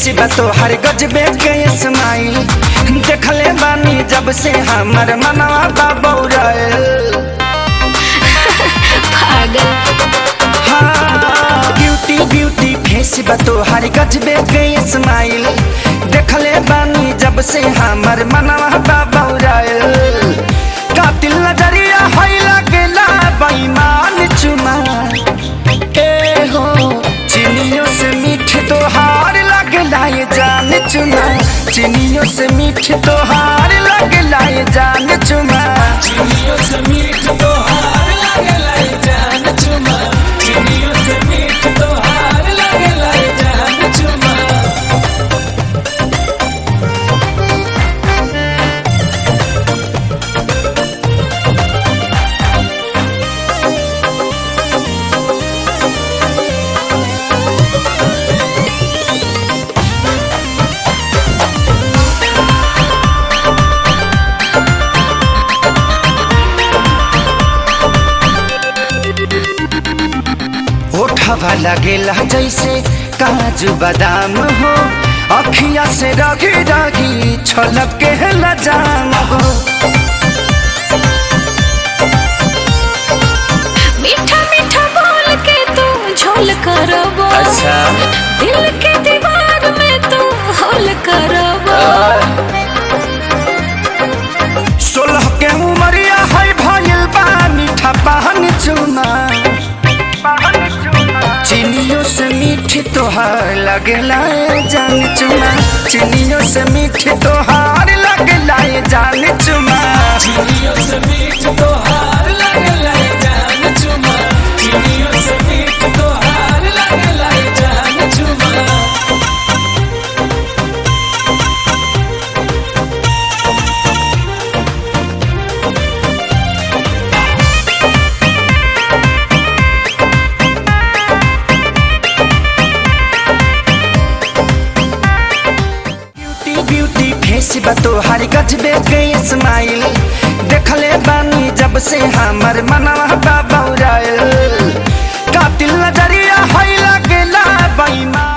बा तोहर गजबे के स्माइल देखले बानी जब से हमर मनवा बा बौराइल पागल हाँ ब्यूटी ब्यूटी फेस बा तोहर गजबे के स्माइल देखले बानी जब से हमर मनवा बा बौराइल कातिल नजरिया है लगेला बेईमान चुमा ए हो चिनियों से मीठ तोहार लगला ये जान चुमा चिनियों से मीठ तोहार लगला ये जान चुमा चिड़ियों से मीठ तोहार लागेला ये जान चुमा चिड़ियों से मीठ तोहार लागेला ये जान चुमा ओठवा लगेला जैसे काजू बादाम हो अखिया से रगी रगी छलक के लजाम हो मीठा मीठा बोल के तू झोल करबो अच्छा। दिल के दीवार में तू होल करबो सोलह के उमरिया है भइल बा मीठा पान चुना चिनियों से मीठी तोहार लगेला ये जान चुना चिनियों से मीठी तोहार लगेला ये जान चुमा चिड़ियों से मीठ तोहार लागेला ये जान चुमा चिड़ियों से मीठ तोहार लागेला ये जान चुमा ब्यूटी ब्यूटी फेस बा तोहार गजबे के स्माइल देखले बानी जब से हमर मनवा बा बौराइल कातिल नजरिया है लगेला बेईमान